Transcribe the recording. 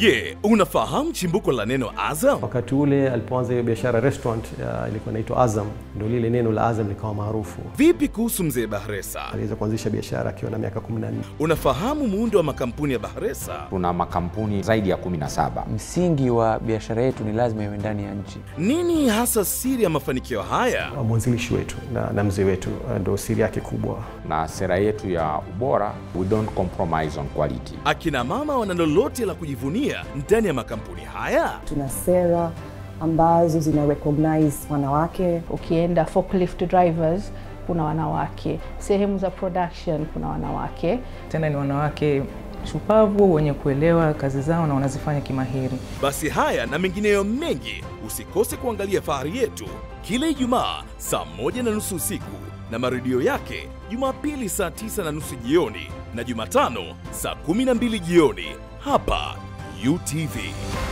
Je, unafahamu chimbuko la neno Azam? Wakati ule alipoanza hiyo biashara restaurant ya, ilikuwa inaitwa Azam, ndio lile neno la Azam likawa maarufu. Vipi kuhusu mzee Bahresa? Aliweza kuanzisha biashara akiwa na miaka 14. Unafahamu muundo wa makampuni ya Bahresa? Tuna makampuni zaidi ya 17. Msingi wa biashara yetu ni lazima iwe ndani ya nchi. Nini hasa siri ya mafanikio haya? Mwanzilishi wetu na, na mzee wetu ndio siri yake kubwa. Na sera yetu ya ubora, we don't compromise on quality. Akina mama wana lolote la kujivunia ndani ya makampuni haya? Tuna sera ambazo zina recognize wanawake. Ukienda forklift drivers kuna wanawake, sehemu za production kuna wanawake. Tena ni wanawake shupavu wenye kuelewa kazi zao na wanazifanya kimahiri. Basi haya na mengineyo mengi, usikose kuangalia Fahari Yetu kila Ijumaa saa moja na nusu usiku na marudio yake Jumapili saa tisa na nusu jioni na Jumatano saa kumi na mbili jioni hapa UTV.